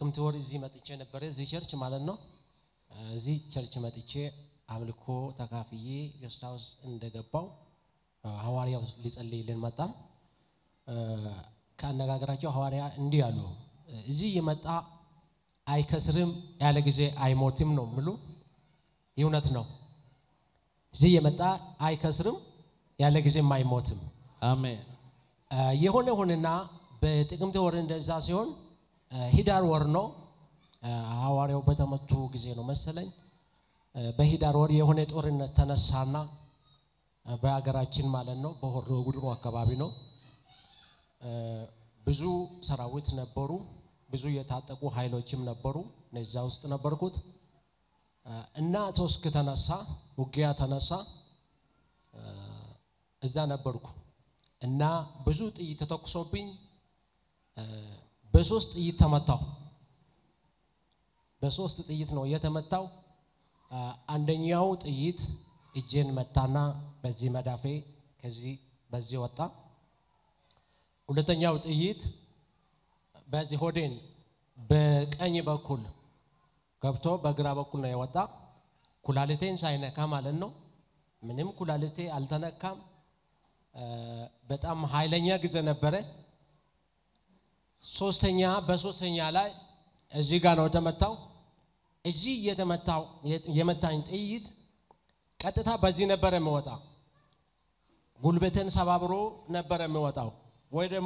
ጥቅምት ወር እዚህ መጥቼ ነበረ፣ እዚህ ቸርች ማለት ነው። እዚህ ቸርች መጥቼ አምልኮ ተካፍዬ ጌስት ሃውስ እንደገባው ሐዋርያው ሊጸልይልን መጣ። ከአነጋገራቸው ሐዋርያ እንዲህ አሉ፣ እዚህ የመጣ አይከስርም ያለ ጊዜ አይሞትም ነው ምሉ። እውነት ነው። እዚህ የመጣ አይከስርም ያለ ጊዜም አይሞትም። አሜን። የሆነ ሆንና በጥቅምት ወር እንደዛ ሲሆን ሂዳር ወር ነው። ሐዋርያው በተመቱ ጊዜ ነው መሰለኝ። በሂዳር ወር የሆነ ጦርነት ተነሳና በሀገራችን ማለት ነው በሆሮ ጉድሩ አካባቢ ነው። ብዙ ሰራዊት ነበሩ፣ ብዙ የታጠቁ ኃይሎችም ነበሩ። እነዛ ውስጥ ነበርኩት እና ቶስክ ተነሳ፣ ውጊያ ተነሳ። እዛ ነበርኩ እና ብዙ ጥይት ተተኩሶብኝ በሶስት ጥይት ተመታው። በሶስት ጥይት ነው የተመታው። አንደኛው ጥይት እጄን መታና በዚህ መዳፌ ከዚህ በዚህ ወጣ። ሁለተኛው ጥይት በዚህ ሆዴን በቀኝ በኩል ገብቶ በግራ በኩል ነው የወጣ። ኩላሊቴን ሳይነካ ማለት ነው። ምንም ኩላሊቴ አልተነካም። በጣም ኃይለኛ ጊዜ ነበረ። ሶስተኛ በሶስተኛ ላይ እዚህ ጋር ነው የተመታው። እዚህ የተመታው የመታኝ ጥይት ቀጥታ በዚህ ነበረ የሚወጣ ጉልበትን ሰባብሮ ነበረ የሚወጣው፣ ወይ ደግሞ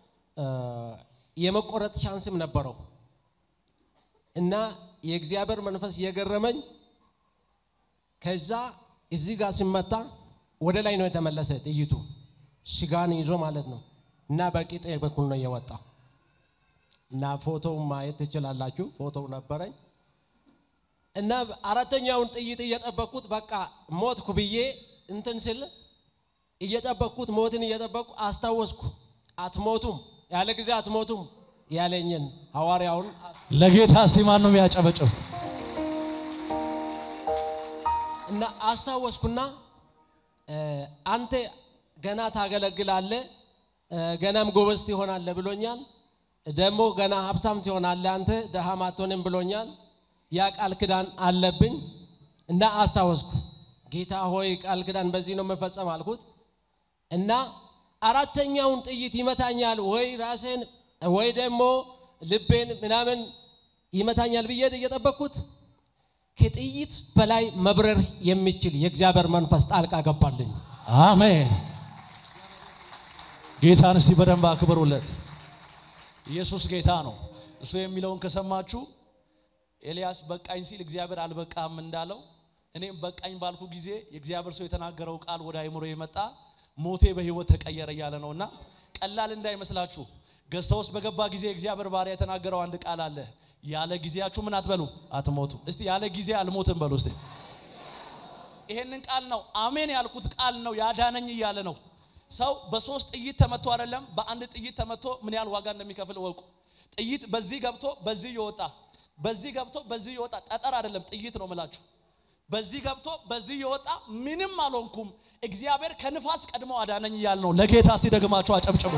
የመቆረጥ ቻንስም ነበረው እና የእግዚአብሔር መንፈስ እየገረመኝ ከዛ እዚህ ጋር ሲመታ ወደ ላይ ነው የተመለሰ ጥይቱ ሽጋን ይዞ ማለት ነው እና በቂጤ በኩል ነው የወጣ እና ፎቶው ማየት ትችላላችሁ። ፎቶው ነበረኝ እና አራተኛውን ጥይት እየጠበቅኩት በቃ ሞትኩ ብዬ እንትን ስል እየጠበቅኩት ሞትን እየጠበቅኩ አስታወስኩ። አትሞቱም ያለ ጊዜ አትሞቱም ያለኝን ሐዋርያውን ለጌታ እስቲ ማን ነው የሚያጨበጭብ? እና አስታወስኩና አንተ ገና ታገለግላለህ፣ ገናም ጎበዝ ትሆናለህ ብሎኛል። ደግሞ ገና ሀብታም ትሆናለህ አንተ ደሃም አትሆንም ብሎኛል። ያ ቃል ክዳን አለብኝ እና አስታወስኩ። ጌታ ሆይ ቃል ክዳን በዚህ ነው መፈጸም አልኩት እና አራተኛውን ጥይት ይመታኛል ወይ ራሴን ወይ ደግሞ ልቤን ምናምን ይመታኛል ብዬ እየጠበቅኩት ከጥይት በላይ መብረር የሚችል የእግዚአብሔር መንፈስ ጣልቃ ገባልኝ። አሜን። ጌታን እስቲ በደንብ አክብሩለት። ኢየሱስ ጌታ ነው። እሱ የሚለውን ከሰማችሁ ኤልያስ በቃኝ ሲል እግዚአብሔር አልበቃም እንዳለው እኔም በቃኝ ባልኩ ጊዜ የእግዚአብሔር ሰው የተናገረው ቃል ወደ አይምሮ የመጣ ሞቴ በህይወት ተቀየረ እያለ ነውና ቀላል እንዳይመስላችሁ። ገዝታ ውስጥ በገባ ጊዜ እግዚአብሔር ባሪያ የተናገረው አንድ ቃል አለ። ያለ ጊዜያችሁ ምን አትበሉ፣ አትሞቱ። እስቲ ያለ ጊዜ አልሞትም በሉ እስቲ። ይሄንን ቃል ነው አሜን ያልኩት ቃል ነው ያዳነኝ እያለ ነው። ሰው በሶስት ጥይት ተመቶ አይደለም በአንድ ጥይት ተመቶ ምን ያህል ዋጋ እንደሚከፍል እወቁ። ጥይት በዚህ ገብቶ በዚህ ይወጣ፣ በዚህ ገብቶ በዚህ ይወጣ። ጠጠር አይደለም ጥይት ነው ምላችሁ። በዚህ ገብቶ በዚህ ይወጣ፣ ምንም አልሆንኩም። እግዚአብሔር ከንፋስ ቀድሞ አዳነኝ እያለ ነው። ለጌታ እስቲ ደግማችሁ አጨብጭቡ።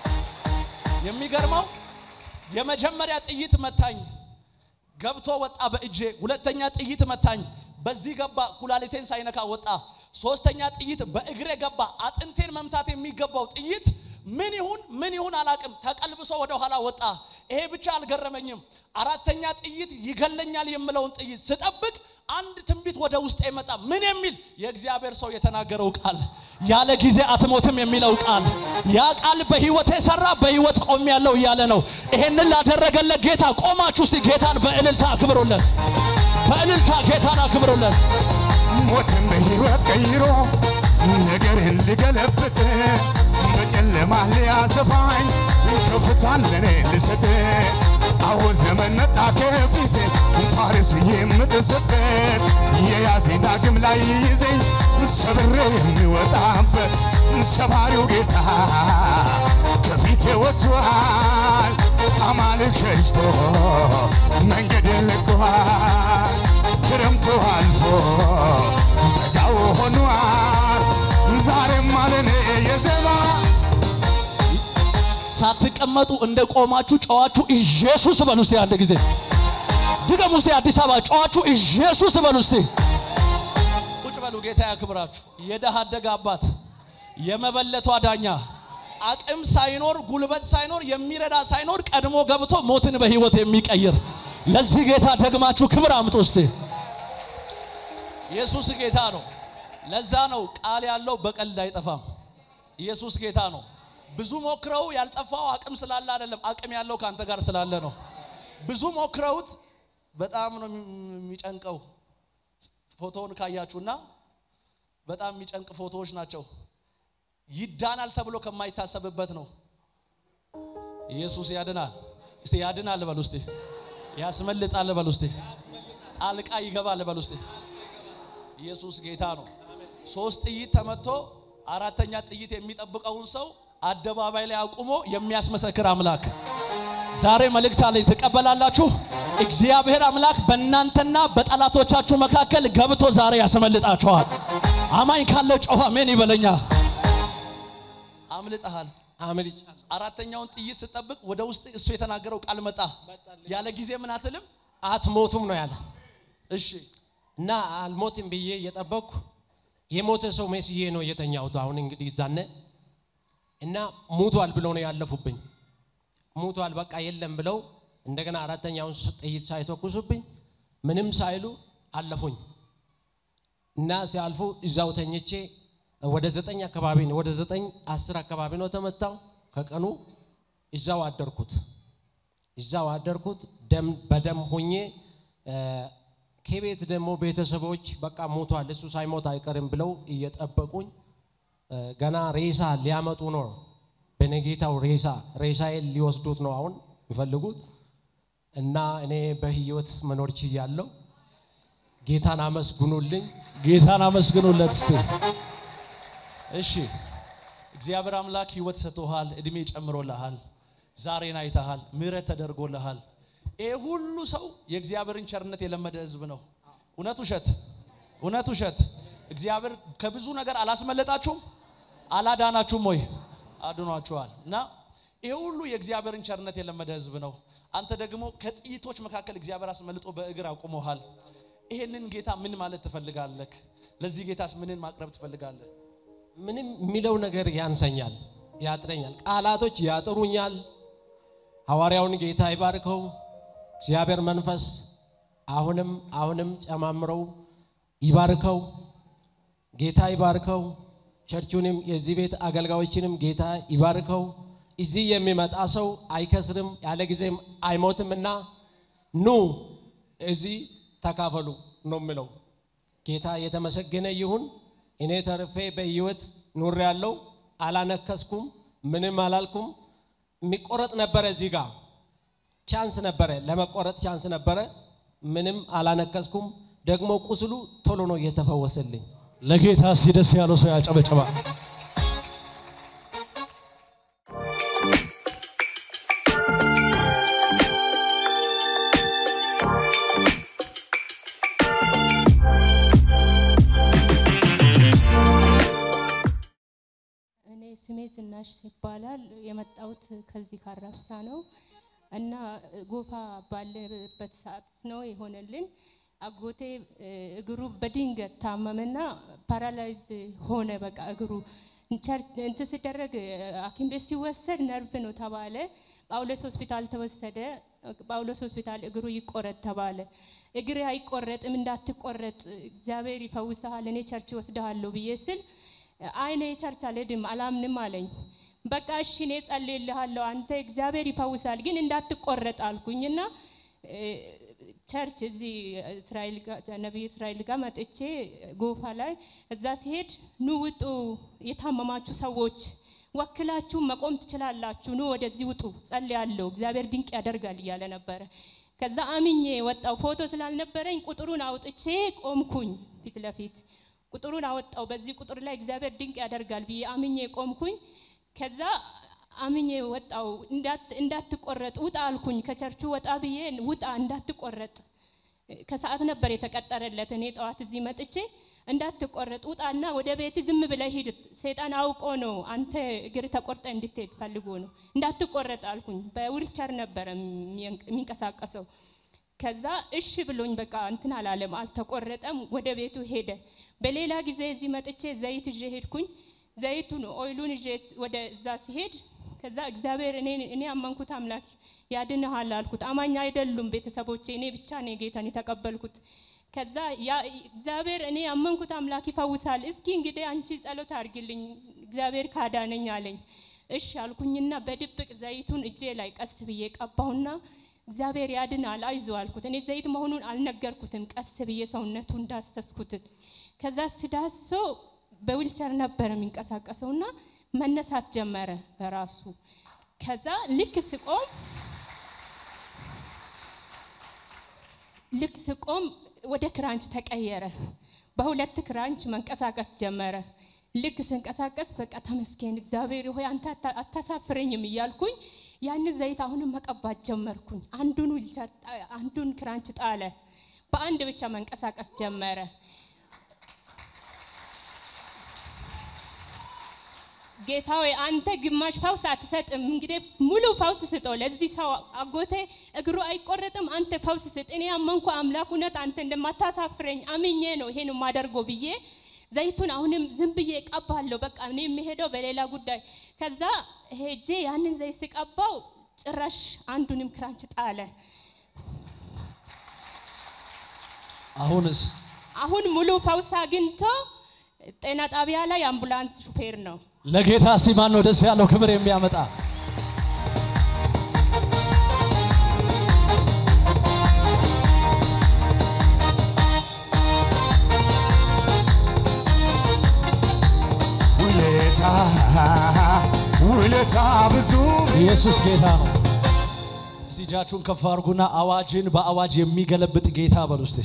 የሚገርመው የመጀመሪያ ጥይት መታኝ፣ ገብቶ ወጣ በእጄ። ሁለተኛ ጥይት መታኝ፣ በዚህ ገባ፣ ኩላሊቴን ሳይነካ ወጣ። ሶስተኛ ጥይት በእግሬ ገባ። አጥንቴን መምታት የሚገባው ጥይት ምን ይሁን ምን ይሁን አላቅም፣ ተቀልብሶ ወደ ኋላ ወጣ። ይሄ ብቻ አልገረመኝም። አራተኛ ጥይት ይገለኛል የምለውን ጥይት ስጠብቅ አንድ ትንቢት ወደ ውስጥ የመጣ ምን የሚል የእግዚአብሔር ሰው የተናገረው ቃል ያለ ጊዜ አትሞትም የሚለው ቃል ያ ቃል በህይወቴ ሰራ፣ በህይወት ቆም ያለው እያለ ነው። ይሄንን ላደረገለት ጌታ ቆማችሁ እስቲ ጌታን በእልልታ አክብሩለት። በእልልታ ጌታን አክብሩለት። ሞትን በህይወት ቀይሮ ነገርን ልገለብጥ በጨለማ ሊያሰፋኝ ከፍታን ለኔ ልሰጥ አሁን ዘመን መጣ ከፊት ፋርስ ብዬ የምጥስበት የያዘኝ ዳግም ላይ ይዘኝ ሰብሬ የሚወጣበት ሰባሪው ጌታ ከፊቴ ወጥቷል። አማልክ ሸሽቶ መንገድ ለቋል። ክረምቱ አልፎ በጋው ሆኗል። ዛሬም አለኔ የዜማ ሳትቀ ስትቀመጡ እንደ ቆማችሁ ጨዋችሁ ኢየሱስ በሉ እስቲ አንድ ጊዜ ድገም ውስጥ አዲስ አበባ ጨዋችሁ ኢየሱስ በሉ እስቲ ቁጭ በሉ ጌታ ያክብራችሁ የደሃ አደግ አባት የመበለቷ ዳኛ አቅም ሳይኖር ጉልበት ሳይኖር የሚረዳ ሳይኖር ቀድሞ ገብቶ ሞትን በህይወት የሚቀይር ለዚህ ጌታ ደግማችሁ ክብር አምጡ እስቲ ኢየሱስ ጌታ ነው ለዛ ነው ቃል ያለው በቀልድ አይጠፋም ኢየሱስ ጌታ ነው ብዙ ሞክረው ያልጠፋው አቅም ስላለ አይደለም አቅም ያለው ከአንተ ጋር ስላለ ነው ብዙ ሞክረውት በጣም ነው የሚጨንቀው ፎቶውን ካያችሁና በጣም የሚጨንቅ ፎቶዎች ናቸው ይዳናል ተብሎ ከማይታሰብበት ነው ኢየሱስ ያድናል እስቲ ያድናል በሉ እስቲ ያስመልጣል በሉ እስቲ ጣልቃ ይገባል በሉ እስቲ ኢየሱስ ጌታ ነው ሶስት ጥይት ተመቶ አራተኛ ጥይት የሚጠብቀውን ሰው አደባባይ ላይ አቁሞ የሚያስመሰክር አምላክ ዛሬ መልእክት አለኝ ትቀበላላችሁ እግዚአብሔር አምላክ በእናንተና በጠላቶቻችሁ መካከል ገብቶ ዛሬ ያስመልጣችኋል አማኝ ካለ ጮኸ አሜን ይበለኛ አምልጠሃል አምልጭ አራተኛውን ጥይት ስጠብቅ ወደ ውስጥ እሱ የተናገረው ቃል መጣ ያለ ጊዜ ምን አትልም አትሞቱም ነው ያለ እሺ እና አልሞትም ብዬ እየጠበቅኩ የሞተ ሰው መስዬ ነው የተኛሁት። አሁን እንግዲህ ዛነ እና ሙቷል ብለው ነው ያለፉብኝ። ሙቷል በቃ የለም ብለው እንደገና አራተኛውን ጥይት ሳይተኩሱብኝ ምንም ሳይሉ አለፉኝ እና ሲያልፉ እዛው ተኝቼ ወደ ዘጠኝ አካባቢ ነው ወደ ዘጠኝ አስር አካባቢ ነው ተመታው። ከቀኑ እዛው አደርኩት እዛው አደርኩት ደም በደም ሆኜ ከቤት ደግሞ ቤተሰቦች በቃ ሞቷል እሱ ሳይሞት አይቀርም ብለው እየጠበቁኝ ገና ሬሳ ሊያመጡ ነው። በነጌታው ሬሳ ሬሳዬን ሊወስዱት ነው አሁን የሚፈልጉት እና እኔ በህይወት መኖር ችያለሁ። ጌታን አመስግኑልኝ። ጌታን አመስግኑለት እስቲ እሺ እግዚአብሔር አምላክ ህይወት ሰጥቶሃል እድሜ ጨምሮልሃል ዛሬን አይተሃል ምህረት ተደርጎልሃል ይሄ ሁሉ ሰው የእግዚአብሔርን ቸርነት የለመደ ህዝብ ነው እውነት ውሸት እውነት ውሸት እግዚአብሔር ከብዙ ነገር አላስመለጣችሁም አላዳናችሁም ወይ አድኗችኋል እና ይሄ ሁሉ የእግዚአብሔርን ቸርነት የለመደ ህዝብ ነው አንተ ደግሞ ከጥይቶች መካከል እግዚአብሔር አስመልጦ በእግር አቁሞሃል ይሄንን ጌታ ምን ማለት ትፈልጋለህ ለዚህ ጌታስ ምንን ማቅረብ ትፈልጋለህ ምንም የሚለው ነገር ያንሰኛል፣ ያጥረኛል፣ ቃላቶች ያጥሩኛል። ሐዋርያውን ጌታ ይባርከው። እግዚአብሔር መንፈስ አሁንም አሁንም ጨማምረው ይባርከው። ጌታ ይባርከው። ቸርቹንም የዚህ ቤት አገልጋዮችንም ጌታ ይባርከው። እዚህ የሚመጣ ሰው አይከስርም፣ ያለ ጊዜም አይሞትም እና ኑ እዚህ ተካፈሉ ነው የምለው። ጌታ የተመሰገነ ይሁን። እኔ ተርፌ በህይወት ኑር ያለው አላነከስኩም፣ ምንም አላልኩም። የሚቆረጥ ነበረ እዚህ ጋር ቻንስ ነበረ፣ ለመቆረጥ ቻንስ ነበረ። ምንም አላነከስኩም። ደግሞ ቁስሉ ቶሎ ነው እየተፈወሰልኝ። ለጌታ ሲደስ ያለው ሰው ያጨበጭባል እኔ ስሜ ዝናሽ ይባላል። የመጣሁት ከዚህ ካራብሳ ነው እና ጎፋ ባለበት ሰዓት ነው የሆነልን። አጎቴ እግሩ በድንገት ታመመና ፓራላይዝ ሆነ። በቃ እግሩ እንትን ሲደረግ ሐኪም ቤት ሲወሰድ ነርቭ ነው ተባለ። ጳውሎስ ሆስፒታል ተወሰደ። ጳውሎስ ሆስፒታል እግሩ ይቆረጥ ተባለ። እግር አይቆረጥም፣ እንዳትቆረጥ እግዚአብሔር ይፈውስሃል፣ እኔ ቸርች ወስድሃለሁ ብዬ ስል አይኔ ቸርች አልሄድም አላምንም አለኝ። በቃ እሺ እኔ ጸልይልሃለሁ አንተ እግዚአብሔር ይፈውሳል ግን እንዳትቆረጥ አልኩኝና ቸርች እዚህ እስራኤል ነቢዩ እስራኤል ጋር መጥቼ ጎፋ ላይ እዛ ሲሄድ ኑ ውጡ፣ የታመማችሁ ሰዎች ወክላችሁ መቆም ትችላላችሁ፣ ኑ ወደዚህ ውጡ፣ ጸልያለሁ፣ እግዚአብሔር ድንቅ ያደርጋል እያለ ነበረ። ከዛ አምኜ ወጣው። ፎቶ ስላልነበረኝ ቁጥሩን አውጥቼ ቆምኩኝ ፊት ለፊት ቁጥሩን አወጣው። በዚህ ቁጥር ላይ እግዚአብሔር ድንቅ ያደርጋል ብዬ አምኜ ቆምኩኝ። ከዛ አምኜ ወጣው። እንዳትቆረጥ ውጣ አልኩኝ። ከቸርቹ ወጣ ብዬ ውጣ እንዳትቆረጥ። ከሰዓት ነበር የተቀጠረለት። እኔ ጠዋት እዚህ መጥቼ እንዳትቆረጥ ውጣና ወደ ቤት ዝም ብለህ ሂድ። ሰይጣን አውቆ ነው አንተ እግር ተቆርጠ እንድትሄድ ፈልጎ ነው። እንዳትቆረጥ አልኩኝ። በዊልቸር ነበረ የሚንቀሳቀሰው። ከዛ እሺ ብሎኝ በቃ እንትን አላለም፣ አልተቆረጠም። ወደ ቤቱ ሄደ። በሌላ ጊዜ እዚህ መጥቼ ዘይት ይዤ ሄድኩኝ። ዘይቱን ኦይሉን ይዤ ወደ እዛ ሲሄድ ከዛ እግዚአብሔር እኔ እኔ ያመንኩት አምላክ ያድንሃል አልኩት። አማኝ አይደሉም ቤተሰቦቼ፣ እኔ ብቻ ነው ጌታን የተቀበልኩት። ከዛ ያ እግዚአብሔር እኔ ያመንኩት አምላክ ይፈውሳል፣ እስኪ እንግዲህ አንቺ ጸሎት አድርግልኝ እግዚአብሔር ካዳነኝ አለኝ። እሺ አልኩኝና በድብቅ ዘይቱን እጄ ላይ ቀስ ብዬ ቀባሁና እግዚአብሔር ያድናል አይዞ አልኩት። እኔ ዘይት መሆኑን አልነገርኩትም። ቀስ ብዬ ሰውነቱ እንዳስተስኩት ከዛ ስዳሶ በዊልቸር ነበር የሚንቀሳቀሰውና መነሳት ጀመረ በራሱ። ከዛ ልክ ስቆም ልክ ስቆም ወደ ክራንች ተቀየረ። በሁለት ክራንች መንቀሳቀስ ጀመረ። ልክ ስንቀሳቀስ በቃ ተመስገን እግዚአብሔር ሆይ አንተ አታሳፍረኝም እያልኩኝ ያን ዘይት አሁንም መቀባት ጀመርኩኝ። አንዱን ዊልቸር አንዱን ክራንች ጣለ። በአንድ ብቻ መንቀሳቀስ ጀመረ። ጌታ ሆይ አንተ ግማሽ ፈውስ አትሰጥም፣ እንግዲህ ሙሉ ፈውስ ስጠው ለዚህ ሰው አጎቴ እግሩ አይቆረጥም፣ አንተ ፈውስ ስጥ። እኔ ያመንኩ አምላክ እውነት አንተ እንደማታሳፍረኝ አምኜ ነው ይሄን የማደርገው ብዬ ዘይቱን አሁንም ዝም ብዬ ቀባለሁ። በቃ እኔ የሚሄደው በሌላ ጉዳይ። ከዛ ሄጄ ያንን ዘይት ስቀባው ጭራሽ አንዱንም ክራንች ጣለ። አሁንስ አሁን ሙሉ ፈውስ አግኝቶ ጤና ጣቢያ ላይ አምቡላንስ ሹፌር ነው። ለጌታ እስቲ ማን ነው ደስ ያለው ክብር የሚያመጣ? ውለታ ውለታ ብዙ ኢየሱስ ጌታ ነው። እስቲ እጃችሁን ከፍ አድርጉና አዋጅን በአዋጅ የሚገለብጥ ጌታ በሉ እስቲ።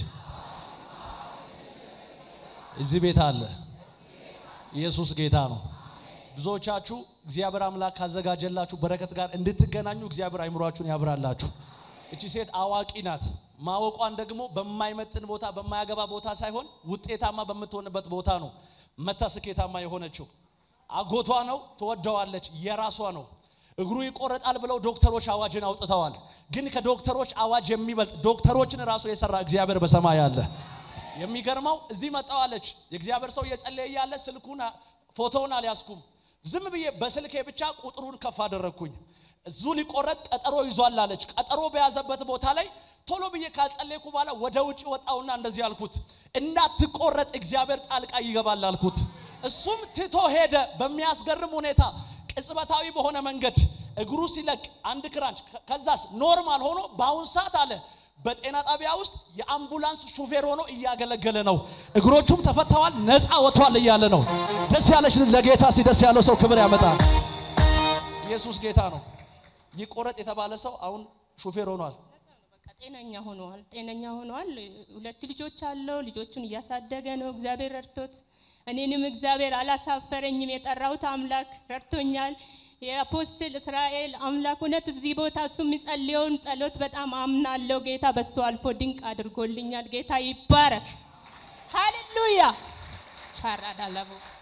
እዚህ ቤት አለ። ኢየሱስ ጌታ ነው። ብዙዎቻችሁ እግዚአብሔር አምላክ ካዘጋጀላችሁ በረከት ጋር እንድትገናኙ እግዚአብሔር አይምሯችሁን ያብራላችሁ። እቺ ሴት አዋቂ ናት። ማወቋን ደግሞ በማይመጥን ቦታ በማያገባ ቦታ ሳይሆን ውጤታማ በምትሆንበት ቦታ ነው መታ ስኬታማ የሆነችው። አጎቷ ነው፣ ትወደዋለች፣ የራሷ ነው። እግሩ ይቆረጣል ብለው ዶክተሮች አዋጅን አውጥተዋል። ግን ከዶክተሮች አዋጅ የሚበልጥ ዶክተሮችን ራሱ የሰራ እግዚአብሔር በሰማይ አለ። የሚገርመው እዚህ መጣዋለች። የእግዚአብሔር ሰው እየጸለየ እያለ ስልኩን ፎቶውን አልያዝኩም። ዝም ብዬ በስልኬ ብቻ ቁጥሩን ከፍ አደረግኩኝ። እዙ ሊቆረጥ ቀጠሮ ይዟል አለች። ቀጠሮ በያዘበት ቦታ ላይ ቶሎ ብዬ ካልጸለይኩ በኋላ ወደ ውጭ ወጣውና እንደዚህ አልኩት፣ እንዳትቆረጥ እግዚአብሔር ጣልቃ ይገባል አልኩት። እሱም ትቶ ሄደ። በሚያስገርም ሁኔታ ቅጽበታዊ በሆነ መንገድ እግሩ ሲለቅ አንድ ክራንች፣ ከዛስ ኖርማል ሆኖ በአሁን ሰዓት አለ በጤና ጣቢያ ውስጥ የአምቡላንስ ሹፌር ሆኖ እያገለገለ ነው። እግሮቹም ተፈተዋል፣ ነፃ ወጥቷል እያለ ነው። ደስ ያለች ለጌታ ሲ ደስ ያለው ሰው ክብር ያመጣል። ኢየሱስ ጌታ ነው። ይቆረጥ የተባለ ሰው አሁን ሹፌር ሆኗል። በቃ ጤነኛ ሆኗል። ጤነኛ ሆኗል። ሁለት ልጆች አለው። ልጆቹን እያሳደገ ነው። እግዚአብሔር ረድቶት እኔንም እግዚአብሔር አላሳፈረኝም። የጠራሁት አምላክ ረድቶኛል። የአፖስትል እስራኤል አምላክ እውነት እዚህ ቦታ እሱ የሚጸልየውን ጸሎት በጣም አምናለሁ። ጌታ በሱ አልፎ ድንቅ አድርጎልኛል። ጌታ ይባረክ። ሃሌሉያ ቻራዳለቡ